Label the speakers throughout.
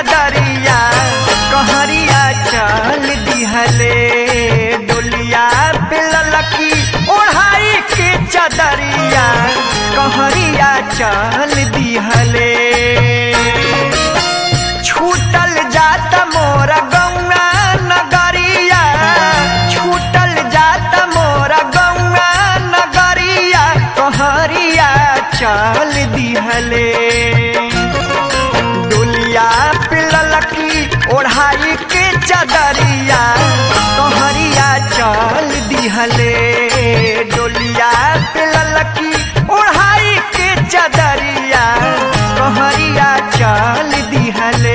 Speaker 1: चदरिया कहरिया चल दिहले डोलिया पे ललकी ओढ़ाई के चदरिया कहरिया चल दिहले छूटल जात मोर गौआ नगरिया छूटल जात मोर गौआ नगरिया कहरिया चल दिहले डोलिया पे ललकी ओढ़ाई के चदरिया कहरिया चल दिहले डोलिया पे ललकी ओढ़ाई के चदरिया कहरिया चल दिहले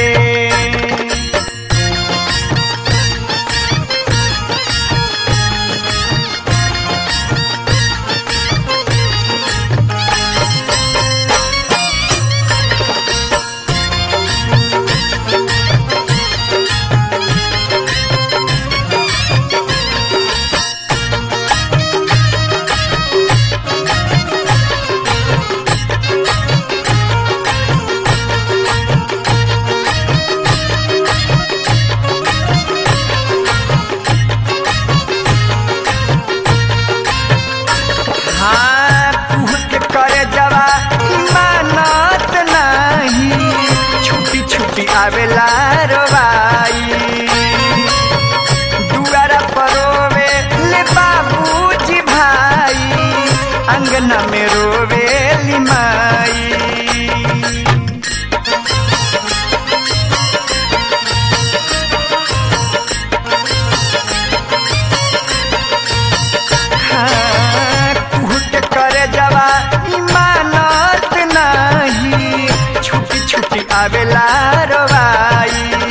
Speaker 1: हाँ कुह के करे जवा मानत नहीं छुट्टी छुट्टी आवेला रोवाई दुआरा परोवे ले बाबूजी भाई अंगना में रोवे लिमाई कुहट करे जवा इमानत नहीं छुट्टी छुट्टी आवेला रवाई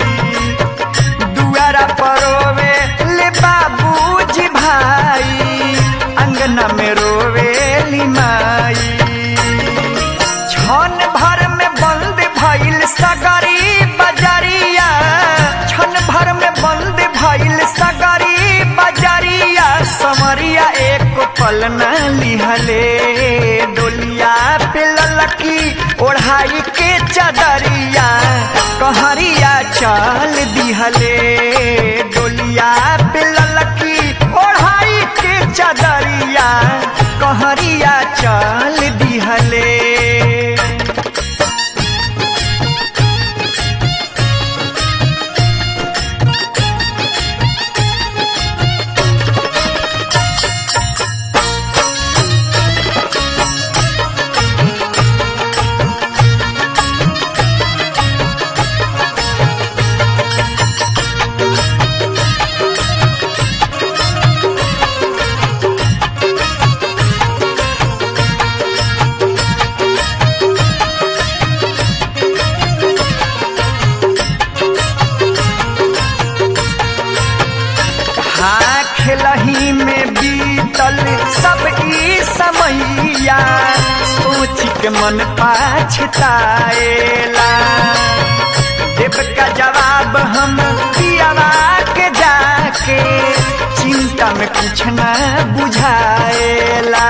Speaker 1: दुआरा परोवे ले बाबूजी भाई अंगना में रोवे लिमाई छन भर में बंद भइल सगरी बजरिया छन भर में बंद भइल सगरी बजरिया समरिया एक पल न लिहले डोलिया पे ललकी ओढ़ाई के चदरिया कहरिया चल दिहले डोलिया पे ललकी ओढ़ाई के चदरिया कहरिया चल दिहले हाँ खेलही में बीतल सब ई समैया सोच के मन पाछताएला देव का जवाब हम पियावा के जाके चिंता में कुछ न बुझाएला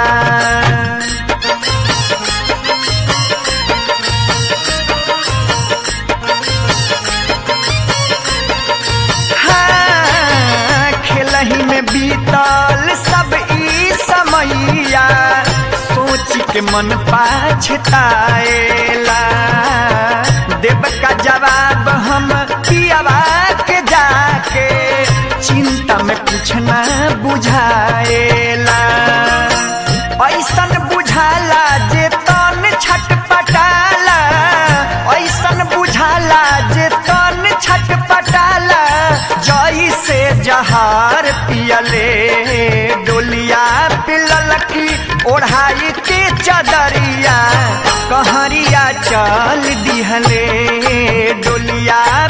Speaker 1: हाँ, खेलही में बीतल सब ई समैया सोच के मन पाछताएला देव का जवाब हम पियावा के जाके चिंता में कुछ न बुझाएला ऐसन बुझाला जे तन छटपटाला ऐसन बुझाला जे तन छटपटाला जई से जहार पियले डोलिया पिललकी ओढ़ाई के चदरिया कहरिया चल दिहले डोलिया